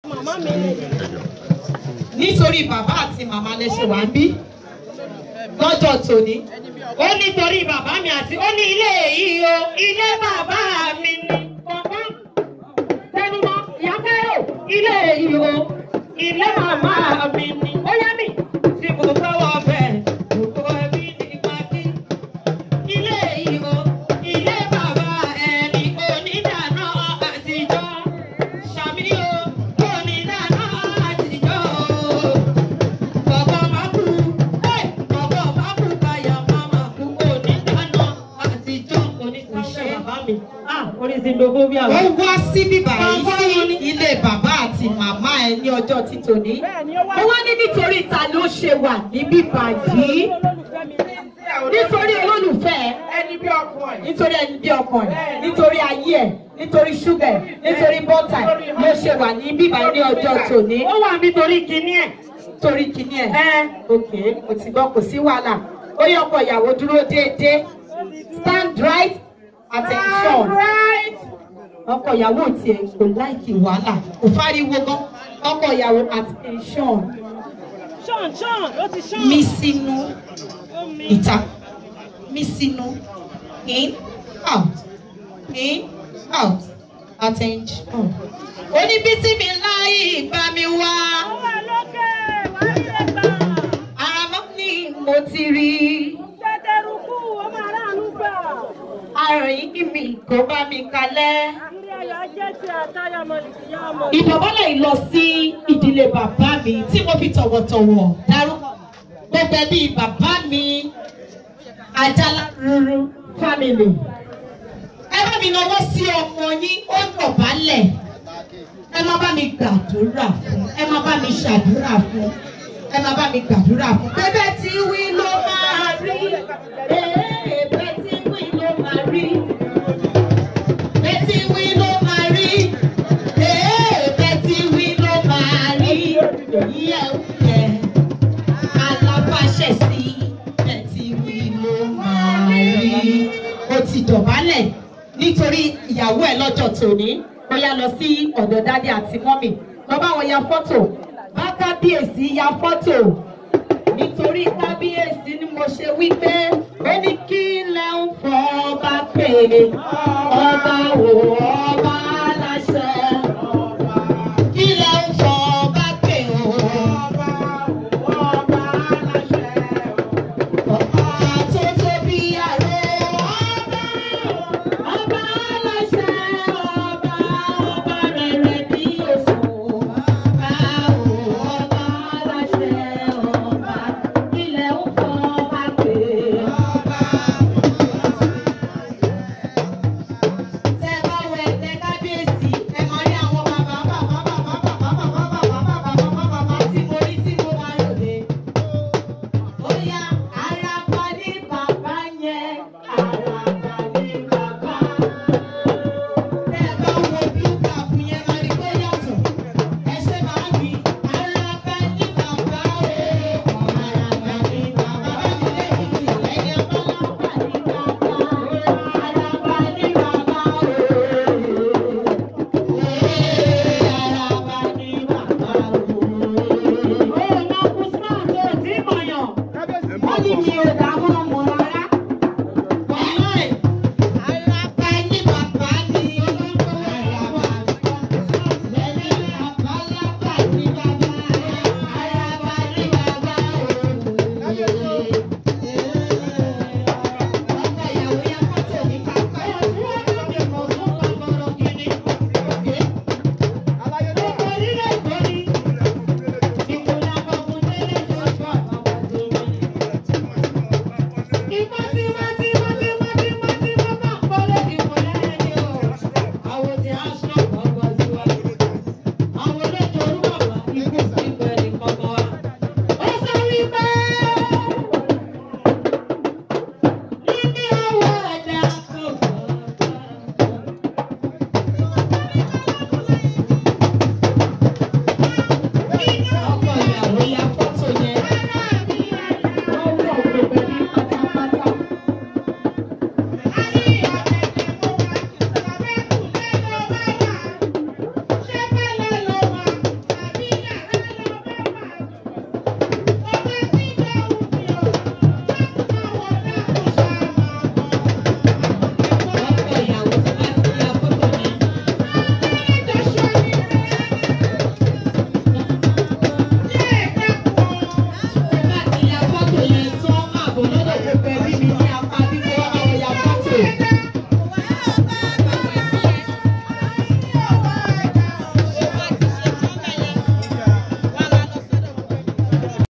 nítorí bàbá àti màmá lè ṣe wá ń bí lọ́jọ́ tòní. ó nítorí bàbá mi àti ó ní ilé yìí o ilé bàbá mi ni. bàbá tẹnumọ́ ìyá kẹ́rò ilé yìí o ilé màmá mi ni. ó yá mi tí mo tọwọ́ bẹ̀ gbogbo ẹbí ní pàkí. ilé yìí o ilé bàbá ẹni onídàáná àtijọ́. Ṣàmì o onídàáná àtijọ́ o. Bàbá máa kú, ẹ̀ bàbá máa kú káyà máa máa kú onídàáná àtijọ́ oníṣẹ́ bàbá mi. orísìndòfóbíà Ó wá sí bíbá yìí sí ilé bàbá àti màmá ẹ ní ọjọ́ títòní. Ó wá ní nítorí ta ló ṣe wà ní bíbá yìí. Nítorí olólùfẹ́ ẹ ẹni bí ọkùnrin ẹ̀. nítorí ẹni bí ọkàn ẹ nítorí ayé ẹ nítorí ṣúgà ẹ nítorí bọ́tà ẹ ló ṣe wà ní bíbá ní ọjọ́ tòní. ó wà nítorí kinní ẹ̀ torí kíní ẹ. ẹ ok mo ti gbọ́ kò sí wàhálà ó yẹ ọkọ ìyàwó dúró déédéé stand right attention ọkọ ìyàwó tiẹ̀ kò láìkì wàhálà kò fáriwo gan ọkọ ìyàwó attention ṣọ́n ṣọ́n ó ti ṣọ́n mí sínú ó mi ìta mí sínú in out in out attention. oníbísí mi láyé bá mi wá. wà lókè wà á lè gbà àmọ́ ni mo ti rí tẹ́tẹ́rùkú ó máa ráàánú gbà àròyìn kí mi kó bá mi kalẹ̀. ilé ayọ̀ ajé ti àtayọ̀ mọ̀lìkìyà ọmọ ìdọ̀bálẹ̀ yìí lọ sí ìdílé bàbá mi tí mo fi tọ̀wọ̀tọ̀wọ̀ dárúkọ gbogbo ẹbí bàbá mi Ajala ruru family. ẹ bá mi náwó sí ọmọ yín ó dọ̀bálẹ̀ ẹ má bá mi gbàdúrà fún ẹ má bá mi ṣàdúrà fún ẹ má bá mi gbàdúrà fún. bẹ́ẹ̀ tí wí ló máa rí bẹ́ẹ̀ tí wí ló máa rí bẹ́ẹ̀ tí wí ló máa rí bẹ́ẹ̀ tí wí ló máa rí yíyẹ oúnjẹ alábàṣẹ sí bẹ́ẹ̀ tí wí ló máa rí. ó ti dọ̀bálẹ̀ nítorí ìyàwó ẹ̀ lọ́jọ́ tòní ó yá lọ sí ọ̀dọ̀ dádì àti mọ́mì lọ bá wọn ya fọ́tò bá kábíyèsí ya fọ́tò nítorí kábíyèsí ni mo ṣe wí pé ó ní kí lẹ ń fọ ọba pè ọba wò ọba